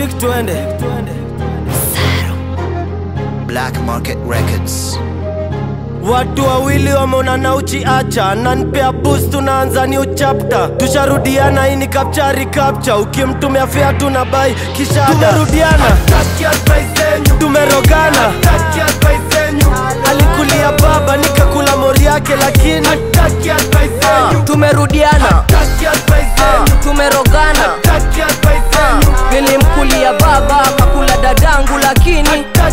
Nick twende Black Market Records. Watu wawili wameonana uchiacha nanpea boost tunaanza new chapter tusharudiana hii ni kapchari kapcha ukimtumia fea tuna bai kishada tumerudiana tumerogana alikulia baba nikakula mori yake lakini Ah, tumerudiana Ah, tumerogana Ah, nilimkulia baba kakula dadangu lakini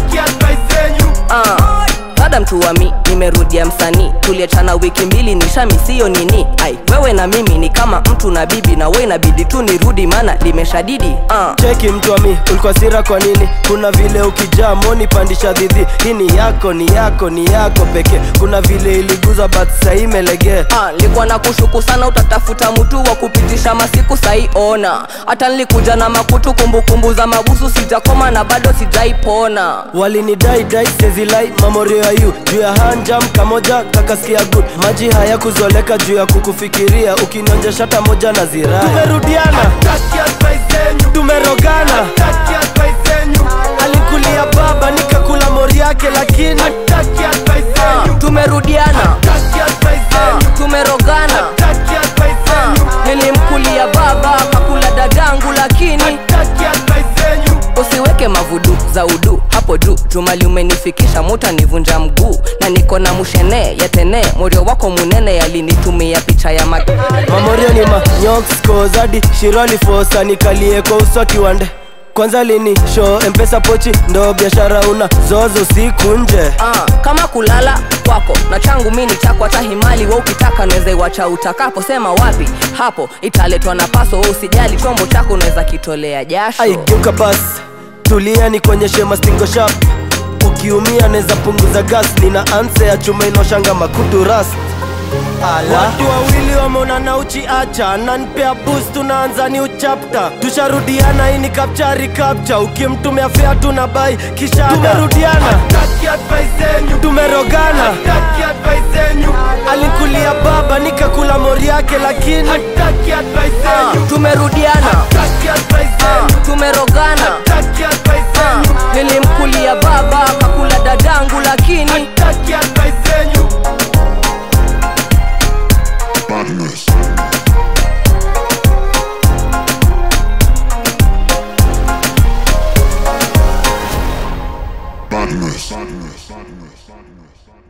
Ah, dada mtuwami nimerudia msanii tuliachana wiki mbili nishamisiyo nini ai wewe na mimi ni kama mtu na bibi na we inabidi tu nirudi maana limeshadidi Ah, cheki mtu wa mi ulikuwa sira kwa nini kuna vile ukijaa moni pandisha dhidhi hii ni yako ni yako ni yako pekee kuna vile iliguza but sahii imelegea Ah, nilikuwa na kushuku sana utatafuta mtu wa kupitisha masiku saiona hata nilikuja na makutu kumbukumbu za mabusu sijakoma na bado sijaipona walinidai dai sezilai mamorio ya yu juu ya hanjam kamoja kakasikia good maji haya kuzoleka juu ya kukufikiria ukinonja shata moja na zirai tumerudiana tumerogana alikulia baba nikakula mori yake lakini Ah, tumerudiana Ah, tumerogana Ah, nilimkulia baba kakula dadangu lakini usiweke mavudu za udu hapo juu jumali umenifikisha muta nivunja mguu na niko na mushene yatene morio wako munene yalinitumia picha ya ma mamorio ni manyokoskozadi shirali fosa nikalie kwa uso kiwande kwanza lini show mpesa pochi ndo biashara una zozo siku nje Ah, kama kulala kwako na changu mi ni chako hata himali we ukitaka naweza iwacha utakapo sema wapi hapo italetwa na paso we usijali chombo chako unaweza kitolea jasho aigeuka basi tulia nikuonyeshe mastingo shap ukiumia naweza punguza gas nina anse ya chuma inoshanga makutu ras watu wawili wameonana uchiacha nanpea boost tunaanza new chapter tusharudiana hii ni kapchari kapcha ukimtumia fea tuna bai kisha tumerudiana tumerogana alikulia baba nikakula mori yake lakini Ah, tumerudiana Ah, tumerogana Ah, nilimkulia baba kakula dadangu lakini Badness. Badness. Badness. Badness. Badness.